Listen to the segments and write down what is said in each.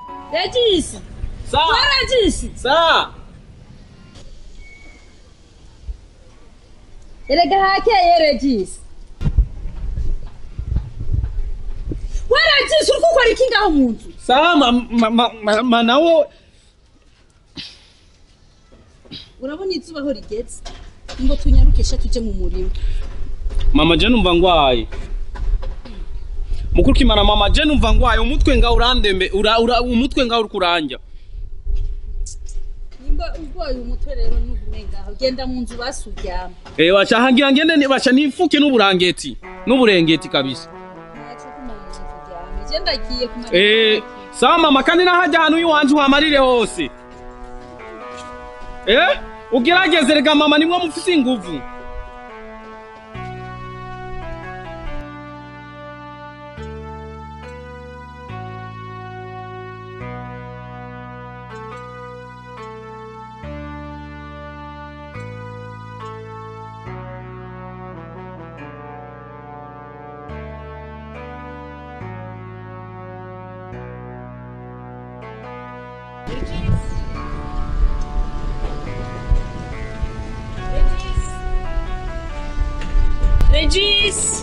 regisi Sawa. we regisi Sawa. erega hakeye regisi we regisi uri gukora iki ngaho mu nzu Sawa ma, ma, ma, ma, ma nawe urabona izuba aho rigeze ngo tunyarukeshe tujye mu murima mama je numva ngwaye mukuru kimana mama je numva ngwaye umutwe nga urandembe ura, ura umutwe nga uri kuranja nimba urwaye umutwe rero ntugume ngaho genda mu nzu basuryama eh wacha ngira ngende ni- bacha nifuke n'uburangeti n'uburengeti kabisa ntacyo kuma mu nzu uryame je ndagiye kumara eh sawa mama kandi nahajya ahantu iwanje uhamarire hose eh ugerageze rega mama nimwe mufise inguvu Regis!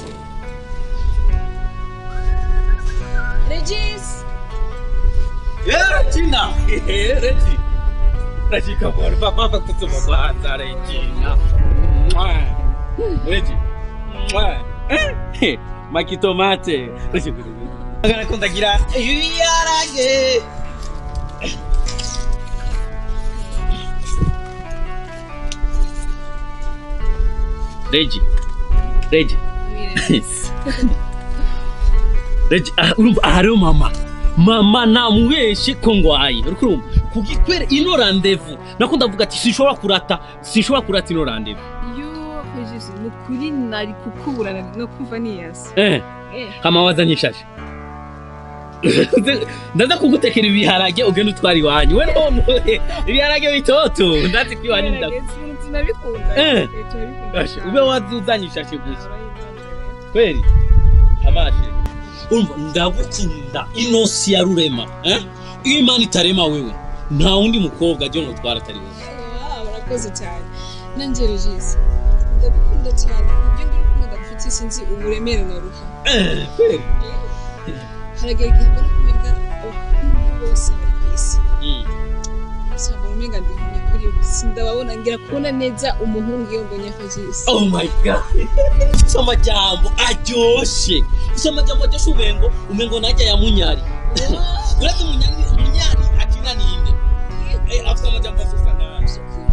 Regis! Eh, Regina. Eh, Regi. Regi, come on. Papa, papa, kutuba kwanza, Regina. Mwah. Regi. Mwah. Eh, Makitomate. Regi. Agana kundagira ibiharage. Regi. Regi. Regi, ah, urumva ahariho mama mama namubeshe ko ngwaye uriko urumva kugikwere ino randevu nako ndavuga ati sinshobora kurata sinshobora kurata ino randevu iyo regisi ni ukuri nari kukuburana no kumva niyasa eh hama wazanye ishashi ndaza kugutekera ibiharage ugenda utwara iwanyu we none ibiharage bitoto ndazi ko iwanyu nda tunabikunda Eh. Eh, turabikunda Ashe, cyane. ube wazi uzanye ishashi gusa Urayibona kweli amashe urumva ndagukunda inosi ya rurema eh? iyo imana itarema wewe nta wundi mukobwa ajya nutwara atari wowe rero. Ah, urakoze cyane nanjye regisi ndagukunda cyane ibyo ngibyo ukunda mfite sinzi uburemere na ruha Eh, kweli haragera igihe mbona kumenga abahungu bose bari ku isi Mm. usanga umenga ndi impumyi kuri bo sindababona ngira kubona neza umuhungu iyo mbonye regisi oh my god ufite amajambo aryoshe ufite amajambo aryoshe umengo umengo najya ya munyari uretse munyari munyari akina ninde Eh, afite amajambo asusa nabi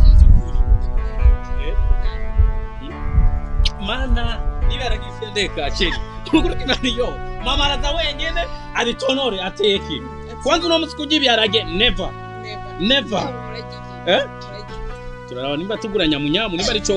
Eh? mana niba yaragiye ndeka cheli ukuri kinaniyo mama araza wenyene abitonore ateke kwanza uno munsi kurya ibiharage never never eh turaraba nimba tugura nyamunyamu nimba arico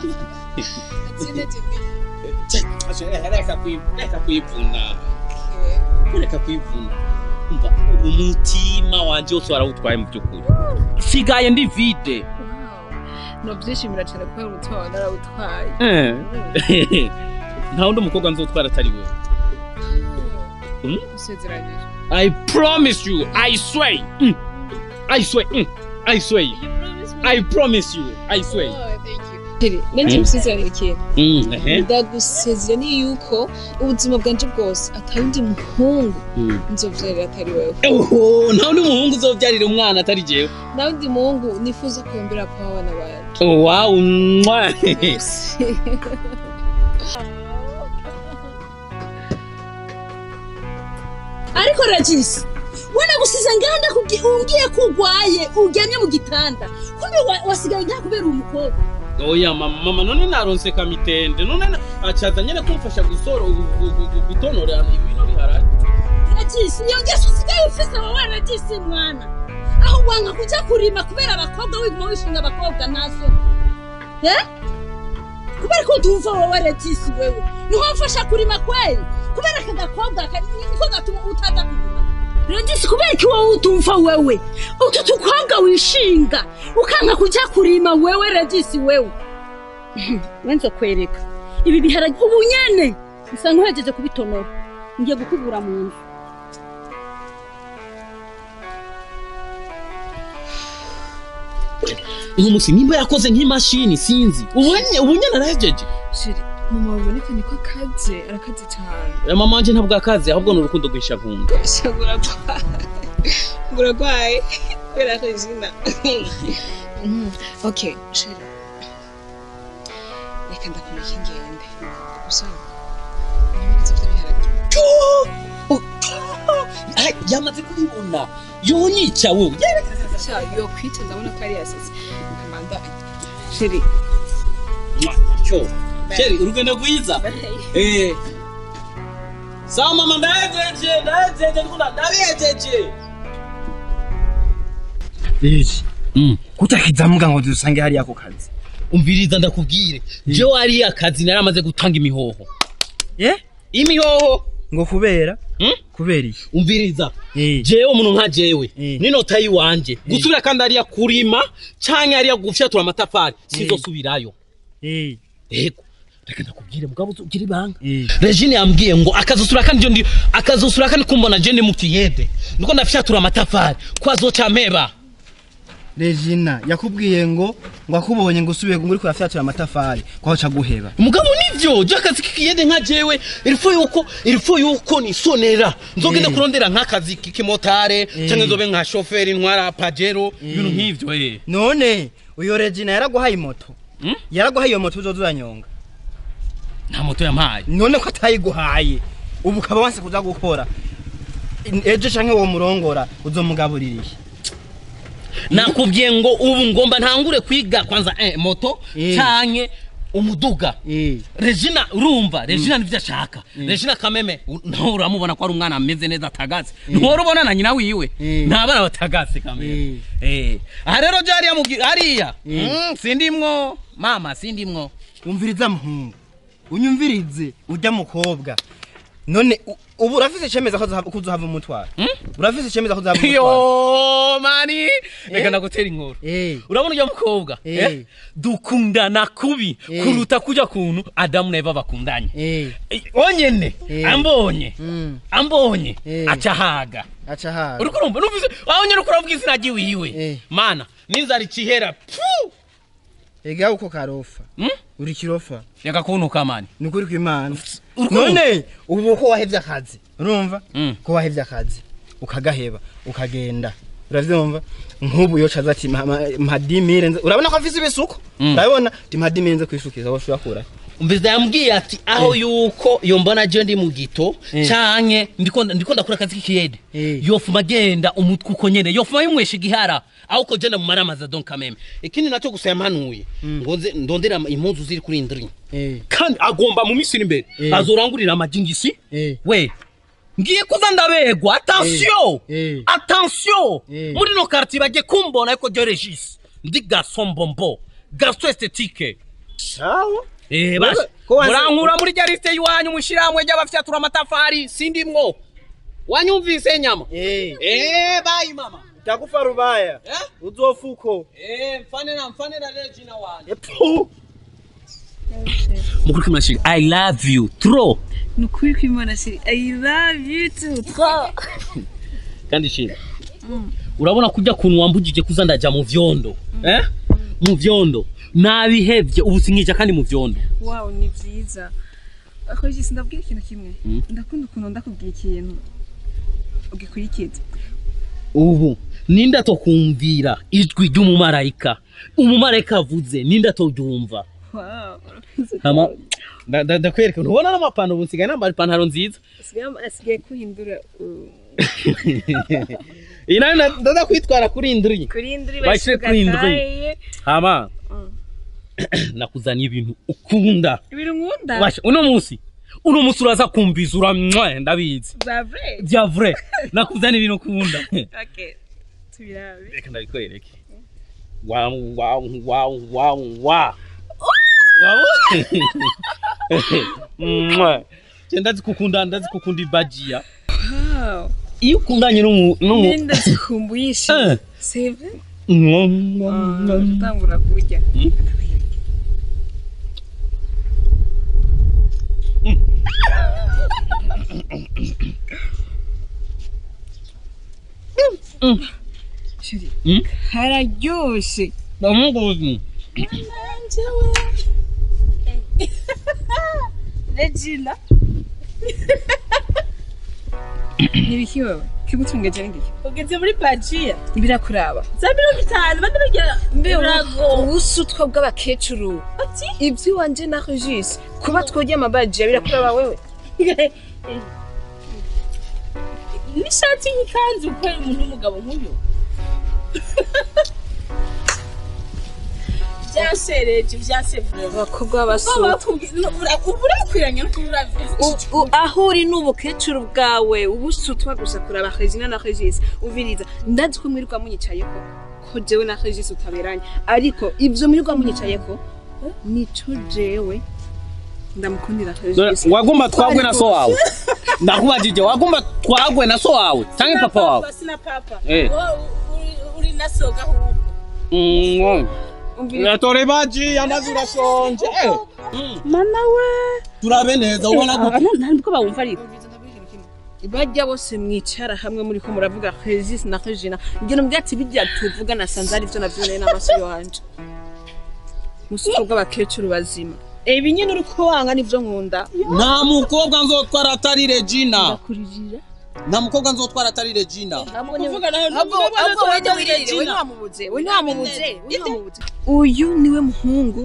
reka kwi- reka kwivuna reka kwivuna umva umutima wanje wose warawutwaye mu by'ukuri sigaye ndi vide nobyishimira cyane kubera umutima wawe narawutwaye nta wundi umukobwa nzotwara atari wewe Hmm? usezeranyije i promise you i swear mm. i swear mm. i swear i promise you i swear nanjye Hmm? musezeranyije ikintu mm. ehe. ndagusezera ni yuko ubuzima bwanje bwose atari undi muhungu Mm. nzovyarira atari wewe Oho, nta wundi muhungu uzobyarira umwana atari jewe nawe undi muhungu nifuza kwembera kwa abana banje Oh, wow mwah. ariko regisi we nagusize nganda kugi- umbwiye ko urwaye uryamye mu gitanda kumbe wa- wasigaye ngaha kubera umukobwa oya mama mama none naronse kamitende none na- acaza nyene kumfasha gusoro gu- gu- gu- gutonora ibino biharage regisi iyo ngeso usigaye ufise wowe regisi mwana aho wanga kujya kurima kubera abakobwa wiguma wishinga abakobwa nazo eh kubera ko utumva wowe regisi wewe niho mfasha kurima kweli kubera aka gakobwa ka- niko gatuma utaza kurima regisi kubera ko wowe utumva wewe utu tukobwa wishinga ukanga kujya kurima wewe regisi wewe wenze kwereka ibi biharage ubu nyene usanga uhejeje kubitonora ngiye gukubura mu nzu uyu munsi nimba yakoze nk'imashini sinzi ubunye ubunye narahejeje sheri mama babonekanye ko akaze arakaze cyane Eh, mama wanje ntabwo akazi ahubwo ni urukundo rwisha nkunda shagura uragwaye kubera regina okay sheri reka ndakumenya ingende gusa ibimenyetso by'ibiharage Ay, yamaze kubibona yonyica wowe sha yo kwita ndabona ko ari yasetse amanda sheri cyo sheri urugendo rwiza eh sawa mama ndahejeje ndahejeje ndikunda ndabihejeje Regi, mm. kutakizamuka ngo dusange hariya ku kazi. umviriza ndakubwire jewe ari akazi nari amaze gutanga imihoho Eh? imihoho Ngo kubera? Mm? Kubera iki? umviriza Eh. jewe umuntu nka jewe Eh. n'inota yiwanje gusubira kandi ariya kurima canke ariya gufyatura amatafari sinzosubirayo Eh. ego reka ndakubwire mugabo ugira ibanga Eh. regine yambwiye ngo akazusura kandi ndi akazusura kandi kumbona je ndi mu kiyede niko ndafyatura amatafari ko azoca mpeba Regina yakubwiye ngo ngo akubonye ngo usubiye ngo uri kuyafyatura amatafari kwaho ca guheba. mugabo nivyo je akazi k'ikiyede nka jewe ilifo yuko ilifo yuko nisonera nzogenda Eh. kurondera nk'akazi k'ikimotare Eh. canke nzobe nka shoferi ntwara pajero ibintu nk'ivyo eh None uyo Regina yaraguhaye moto. Mm? Yaraguhaye iyo moto uzoza uranyonga. nta moto yampaye None ko atayiguhaye. Ubu ukaba wanse kuza gukora. Ejo canke uwo murongora uzomugaburira iki? nakubwiye ngo ubu ngomba ntangure kwiga kwanza eh, moto Eh. canke umuduga Eh. regina urumva regina nivyo ashaka regina kameme u- nawe uramubona ko ari umwana ameze neza atagaze ntuhora ubona na nyina wiwe Eh. nta bana batagaze kameme Eh. aha rero je hariya mugi- hariya Mm, sindimwo mama sindimwo umviriza muhungu unyumvirize ujya mukobwa none u- ubu urafise icemeza ko uzohava- ko uzohava umutwara urafise icemeza ko uzohava umutwara yo mani reka ndagutera inkuru Eh. urabona ujya mukobwa Eh. eh? dukundana kubi Eh. kuruta kuja kuntu adamu na eva bakundanye Eh, Eh, onyene Eh. ambonye mm, ambonye Eh. acahaga aca haga uriko urumva numvise wabonye uriko uravuga izina ryiwiwe Eh. mana n'inzara ikihera pfu ega uko karofa Mm? uri kirofa reka kuntuka mani ni ukuri kw'imana Uriko none ubu ko wahevye akazi urumva Mm. ko wahevye akazi ukagaheba ukagenda uravyumva nk'ubu yoca aza ati "Ma- ma- mpa dimire nze urabona ko afise ibisuko Mm. urabona ti mpa dimire nze kwishukiza woshobora kura umvise yambwiye ati aho yuko iyo mbona je ndi mu gito Eh. canke ndiko ndiko ndakora akazi k'ikiyede Eh. yofuma agenda umutwe uko nyene yofuma yumwesha igihara aho ko jenda mu maramaza donc quand même ikindi naco gusa yampanuye ngo nze ndondera impuzu ziri kuri indri eh kandi agomba mu misiri imbere Eh. azorangurira amajingisi eh we ngiye kuza ndabegwa attention Eh, eh. attention Eh. muri no quartier bagiye kumbona ariko je regis ndi garçon bonbon garçon esthétique sawa Eh, Wewe, basi ko wanze- murankura muri rya liste yiwanyu mwishirahamwe ry'abafyatura amatafari sindimwo wanyumvise nyama eh eh bayi mama takufa rubaya eh uzofuko eh mfane na mfane na Regina wanje Epu. mukuru kimashiri i love you trop ni ukuri kw'imana sheri i love you too kandi shira urabona kujya kuntu wambugije kuza ndaja mu vyondo eh mu vyondo nabihevye ubu sinkija kandi mu vyondo wow ni byiza ariko jisi ndabwira ikintu kimwe Mm. ndakunda ukuntu ndakubwira ikintu ugikurikiza ubu ninde atokumvira ijwi ry'umumarayika umumarayika avuze ninde atoryumva wow hama nda- nda- ndakwereka ntubona n'amapantaro ubu nsigaye nambaye ipantaro nziza asigaye asigaye kuhindura uh, iyi nayo nda- ndaza kwitwara kuri indiri kuri indiri Bashyire kuri indiri. bashugataye hama Mm. nakuzaniye ibintu ukunda ibintu nkunda Basha, uno munsi uno munsi uraza kumviza uramwa ndabizi za vrai bya vrai nakuzaniye ibintu ukunda okay tubirabe reka ndabikwereke wa wa wa wa wa Mwah. Je ndazi kukunda ndazi kukunda ibajia wow iyo ukundanye n'umu n'umu nenda zikumbuye Eh. ishimwe save Mm. utangura kurya Mm. shiri Mm. hararyoshe ndamuguzi nanjyewe regina ntibiki wewe kigutungeje n'ingiki ugeze muri bajiya birakuraba za mirongo itanu bandi bagira birago ubusutwa bw'abakecuru ati iby'iwanje na regis kuba twogeye amabaji birakuraba wewe n'ishati y'ikanzu ukorera umuntu w'umugabo nk'uyu byansereje byansevure abakobwa b'abasutwa urakwiranye no kubura U- u- aho uri n'ubukecuru bwawe ubusutwa gusa kuraba regina na regis uviriza ndazi ko mwirirwa munyicayeko ko jewe na regis utaberanye ariko ivyo mwirirwa munyicayeko nico jewe ndamukundira regis wagomba twagwe na so wawe ndakubajije wagomba twagwe na so wawe canke papa wawe sina papa Eh. Wowe uri- uri na soga ahubwo Mm, umviriza yatore baji amazi urashonje Eh, mm, mana we turabe neza ubona gute ntabwo bawumva ariko bajya bose mwicara hamwe muri ko muravuga regis na regina ngira mbwira ati bijya tuvuga nasanze ari byo navyoneye n'amaso yanje musutwa bw'abakecuru bazima ibi nyine uri kubanga nivyo nkunda nta mukobwa nzotwara atari regina ndakurijira nta mukobwa nzotwara atari regina kuvuga nayo ahubwo ahubwo wewe wiririre we ntiwamubuze we ntiwamubuze we ntiwamubuze uyu niwe muhungu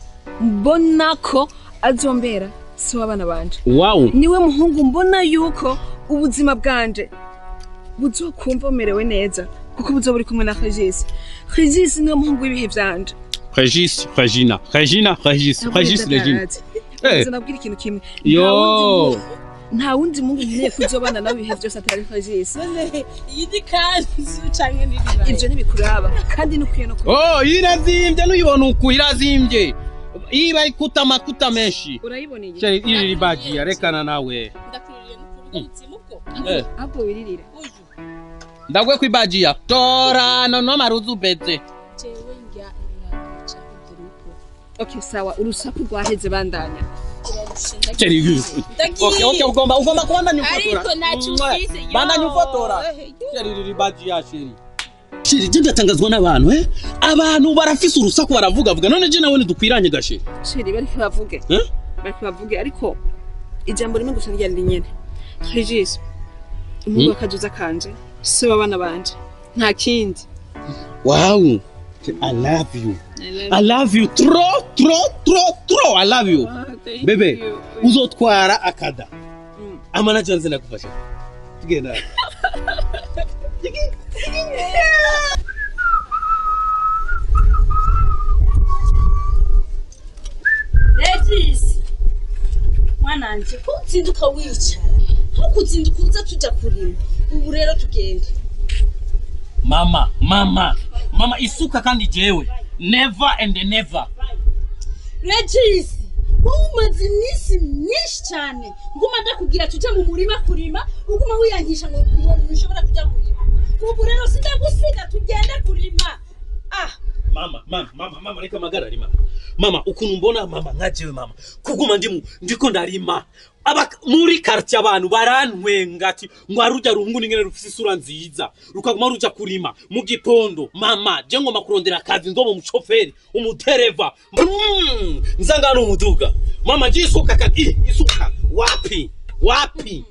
mbona ko azombera si w'abana banje wow niwe muhungu mbona yuko ubuzima bwanje buzokumva bumerewe neza kuko buzoba buri kumwe na regis regis niwe muhungu w'ibihe vyanje regis regina regina regis regis regina Eh. nabwira ikintu kimwe yo nta wundi muhungu nkeneye kuzobana nawe ibihe vyose atari regis iyi ni kanzu canke n'iriba ivyo ntibikuraba kandi nukwiye no kuba oh irazimbye nuyibona uku irazimbye iba ikuta amakuta menshi urayiboneye Cari iri ribagiya rekana nawe ndakuririye no kuvuga umutima ubwo Eh, ahubwo wiririre uyu ndagwe kwibagiya tora nono maruzu beze jewe njya iraca ibyo nuko okay sawa urusaku rwaheze bandanya turarusha Cari ndagiye Okay, okay, ugomba ugomba kubandanya ufotora. ariko ntacyo ufise yo. Bandanya ufotora. Cari iri ribagiya sheri. Sheri je ndatangazwa n'abantu eh? Abantu barafise urusaku baravuga vuga none je nawe ntidukwiranye gasheri. sheri bariko bavuge Eh? bariko bavuge ariko ijambo rimwe gusa ryari rinyene regis umuhungu wakajuza kanje se w'abana banje nta kindi Wow. I love you. I love you trop trop trop trop. I love you. Bebe, uzotwara akada. Amanager nze nakufasha. Tugenda. regis mwananje ko uzinduka wicara nko kuzinduka uza tuja kurima ubu rero tugende Mama, mama. Mama isuka kandi jewe. Never and never. regis wowe umaze iminsi myinshi cyane nguma ndakubwira tujye mu murima kurima uguma wiyangisha ngo ngo ntushobora kujya kurima ubu rero sindagusiga tugende kurima ah mama mama mama mama reka magarari mama mama ukuntu mbona mama nkajewe mama kuguma ndimu ndiko ndarima aba muri quartier abantu barantwenga ati ngo arujya rungu ningene rufise isura nziza rukaguma ruja kurima mu gipondo mama je ngoma kurondera akazi ndobo umushoferi umudereva mm, nzanga no umuduga mama je isuka kati isuka wapi wapi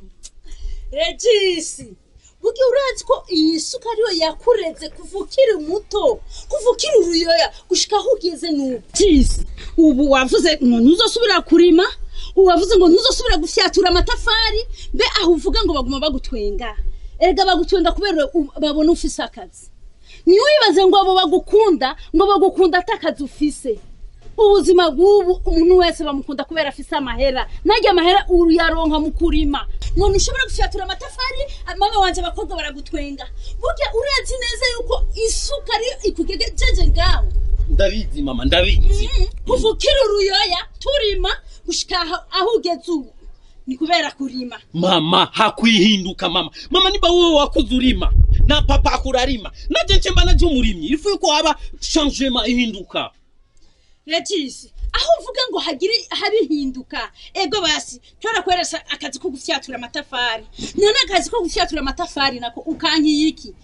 regis burya urazi ko iyi suka ariyo yakureze kuva ukiri muto kuva ukiri uruyoya gushika aho ugeze n'ubu regis ubu wavuze ngo ntuzosubira kurima ubu wavuze ngo ntuzosubira gufyatura amatafari mbe aho uvuga ngo baguma bagutwenga erega bagutwenga kubera u- babona ufise akazi ntiwibaze ngo abo bagukunda ngo bagukunda atakazi ufise ubuzima bw'ubu umuntu wese bamukunda kubera afise amahera naryo amahera uyaronka mu kurima ngo ntushobora gufyatura amatafari mama wanje abakobwa baragutwenga burya urazi neza yuko isuka ariyo ikugejeje ngaho ndabizi mama ndabizi kuva ukiri uruyoya turima gushika aho- aho ugeze ubu ni kubera kurima mama hakwihinduka mama mama niba wowe wakuze urima na papa akurarima naje nce mba naje umurimyi ifu yuko haba changement ihinduka regis aho uvuga ngo hagire habihinduka ego basi twarakweresa akazi ko gufyatura amatafari none akazi ko gufyatura amatafari nako ukankiye iki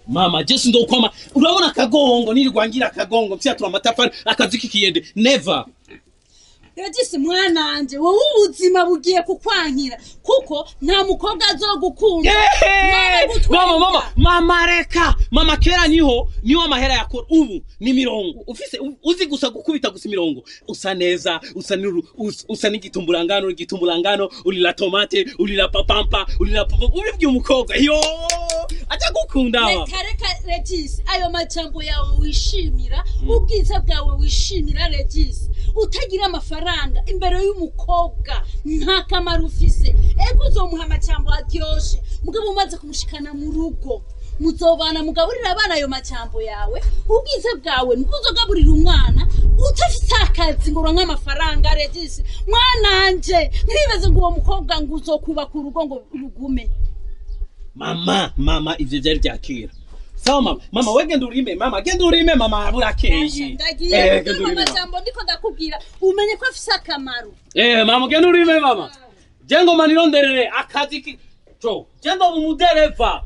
mama jesi ndokwama urabona akagongo nirirwa ngira akagongo mfyatura amatafari akazi k'ikiyede never regisi mwananje wowe ubuzima bugiye kukwankira kuko nta mukobwa azogukunda mama mama mama reka mama kera niho niho amahera yakora ubu ni mirongo ufise u- uzi gusa gukubita gusa imirongo usa neza usa nuru us- usa n'igitumburangano igitumburangano urira tomate urira papampa urira papa ubibwiye umukobwa yo aja gukunda wa. reka reka regisi ayo majambo yawe wishimira ubwiza bwawe wishimira regisi utagira amafaranga imbere y'umukobwa nta kamaro ufise ego uzomuha amajambo aryoshe mugabo umaze kumushikana mu rugo muzobana mugaburira abana ayo majambo yawe ubwiza bwawe nibwo uzogaburira umwana utafite akazi ngo uronke amafaranga regisi mwananje ntibibaze ngo uwo mukobwa ngo uzokubaka urugo ngo rugume mama mama ivyo vyari vya kera sawa mama mama we genda urime mama genda urime mama burakeye ndagiye Eh, kugira genda ngo urime, mama. amajambo ndiko ndakubwira umenye ko afise akamaro Eh, mama genda urime mama jengo manironderere akazi ki co genda umudereva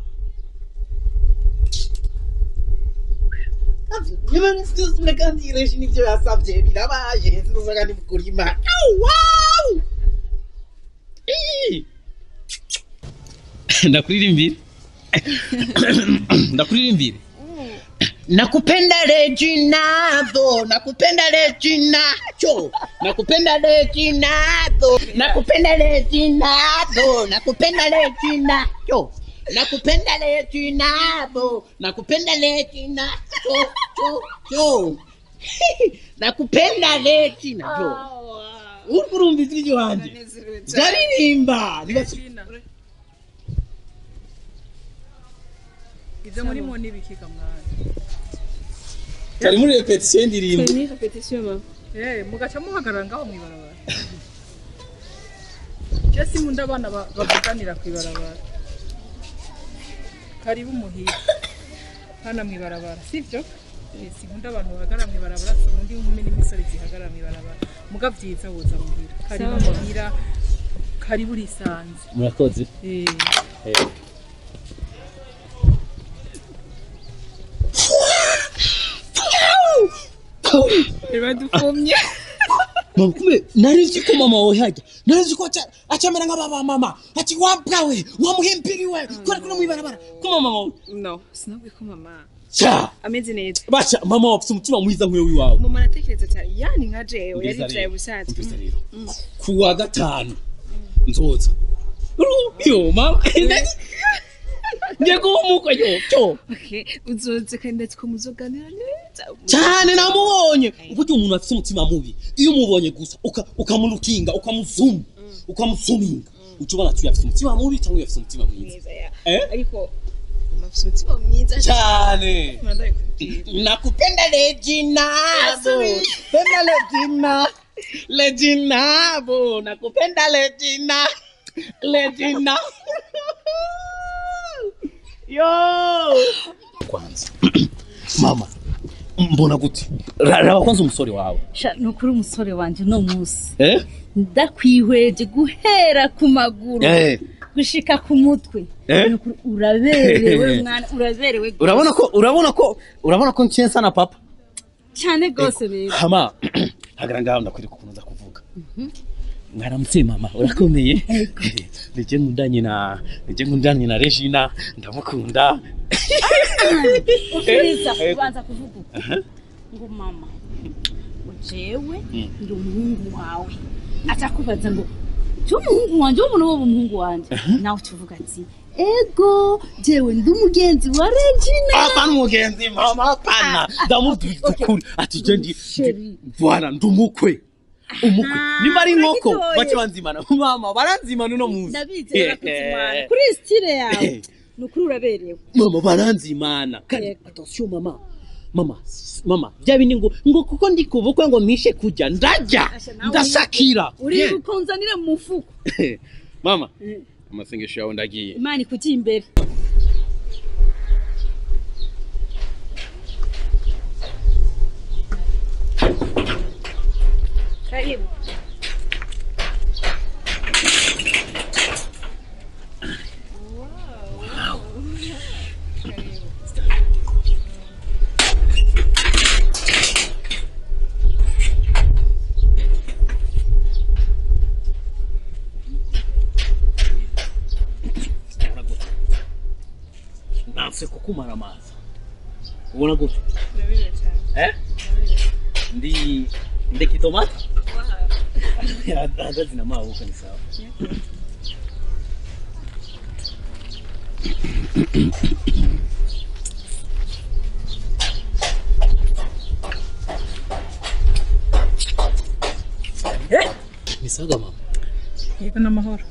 niba ntituzure kandi ireshi nibyo yasabye birabaye ntituza kandi kurima Ii. ndakuririmbire ndakuririmbire nakupenda Reginaldo nakupenda Reginaldo nakupenda Reginaldo nakupenda Reginaldo nakupenda Reginaldo nakupenda Reginaldo nakupenda Reginaldo jo jo nakupenda Reginaldo uriko urumva ijwi ry'iwanje ndaririmba ibyo muri mu n'ibikiga mwana kari muri repetition ndirimbo ni repetition mama eh mugaca muhagarara ngaho mu ibarabara je sinkunda abana ba- bavuganira ku ibarabara karibu muhira hana mu ibarabara sivyo Eh, sinkunda abantu bahagarara mu ibarabara sinkunda inkumi n'imisore zihagarara mu ibarabara muga vyiza woza muhira karibu muhira karibu urisanze murakoze eh badufumye mama kumbe narizi ko mama wawe hajya narizi ko aca- acamera nk'ababa mama ati wabwawe wamuhimpiriwe kubera ko no mwibarabara ko mama wawe no sinabwiye ko mama ca ameze neza baca mama wawe afite umutima mwiza nk'uyo w'iwawe mama aratekereza cyane yani nka jewe Umviriza yaricaye rero, busanzwe umviriza rero ku wa gatanu nzoza yo mama ngiye kuba umukwe yo cyo okay uzoze kandi ndetse ko muzoganira neza cyane namubonye uburyo umuntu afite umutima mubi iyo umubonye gusa uka- ukamurukinga ukamuzuma ukamusuminga uca ubona ati uyu afite umutima mubi cyangwa uyu afite umutima mwiza mwiza ya Eh? ariko mama afite umutima mwiza cyane Mwandaye kubwira. nakupenda Reginaldo penda Regina Reginabo nakupenda Regina Regina yo kwanza mama mbona gute Ra- raba kwanza umusore wawe Sha, ni ukuri umusore wanje uno munsi eh ndakwihweje guhera ku maguru eh gushika ku mutwe Eh? Ni ukuri uraberewe mwana uraberewe gose. urabona ko urabona ko urabona ko nkensa na papa cyane rwose rero hama hagara ngaho ndakwereka ukuntu nza kuvuga mwaramutse mama urakomeye nije nkundanye na nije nkundanye na Regina ndamukunda ubwiriza Eh, ubanza kuvuga uko ngo mama ngo jewe ndi umuhungu wawe atakubaza ngo cyo umuhungu wanje wo muntu wo umuhungu wanje nawe tuvuga ati ego jewe ndi umugenzi wa Regina hapana umugenzi mama hapana ndamubwira ukuri ati je ndi Sheri. bwana ndi umukwe umukwe nimba ari inkoko uragitoye. bace banzimana mama baranzimana uno munsi ndabizi barakuzimana kuri stile yawe ni ukuri uraberewe mama baranzimana kandi Yego. attention mama mama s- mama bya bindi ngo ngo kuko ndi kubukwe ngo mishe kujya ndarya Asha, nawe ndasakira uri Yeah. bukonzanire mu mufuko mama amasengesho yawe ndagiye imana ikuti imbere karibu kumara amazi ubona gute Urabire cyane. eh ndi ndeka itomati hagazi na mabuka ni sawa ni sawa mama yego n'amahoro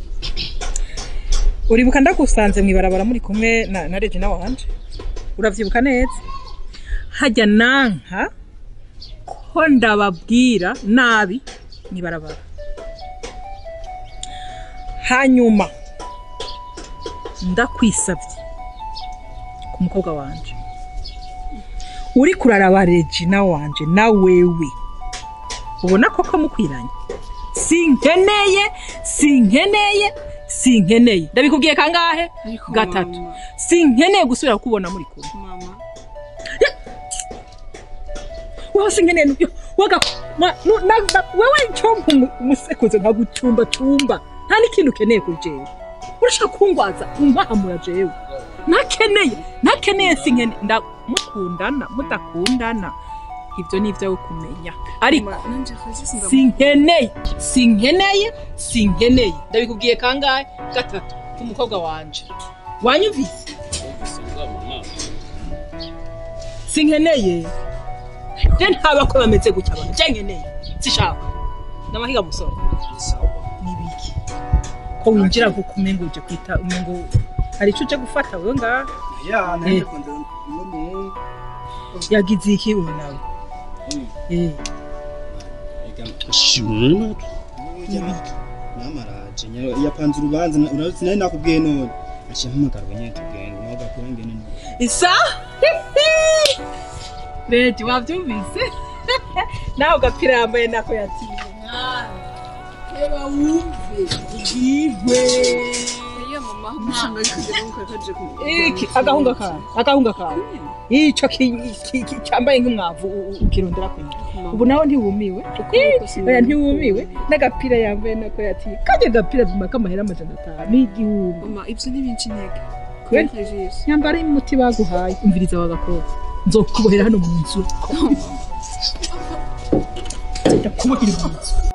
uribuka ndagusanze mu ibarabara muri kumwe na, na regina wanje uravyibuka neza hajya nanka ko ndababwira nabi mu ibarabara hanyuma ndakwisavye ku mukobwa wanje uri kuraraba regina wanje na wewe ubona koko mukwiranye sinkeneye sinkeneye sinkeneye ndabikubwiye kangahe Ariko gatatu mama. sinkeneye gusubira kukubona muri kumwe Mama. wowe sinkeneye n'ibyo waga ma- nu- na- na- wewe icompa umusekuzo nkagucumbacumba nta n'ikintu ukeneye kuri jewe urashaka kungwaza umpahamura jewe ntakeneye ntakeneye sinkeneye nda mukundana mudakundana ibyo ni ibyawe kumenya ariko Mama, nanje Regis ndamu- sinkeneye sinkeneye sinkeneye ndabikubwiye kangahe gatatu k'umukobwa wanje wanyumvise sinkeneye je ntaba ko bameze gutya abantu je nkeneye sishaka n'amahiga musore nibiki ko winjira ngo kumengo uje kwita umengo hari ico uje gufata wewe ngaha ya Eh. nanje kondo no yagize iki uyu nawe eh namaraje yapanze urubanza urazi nari nakubwiye none aciye mpamagarwa nyine tugenda nawe ugakora ngene none isa Beti wavyumvise nawe gapira yambaye nako yatiriwe reba wumve igihwe Iyo mama mushanga kugera ngo kaje ku. iki agahunga kawe agahunga kawe ico ki- ki- ki- cyambaye nk'umwavu u- u- ukirondera kwiga ubu nawe ntiwumiwe oya ntiwumiwe n'agapira yambaye nako yatiriwe kajya gapira vuma k'amahera amajana atanu n'igihumbi Mama, ibyo ni binshi intege. Kweli? Regis. nyambara umuti baguhaye umviriza wagakobwa nzokubohera hano mu nzu ndakubohera mu nzu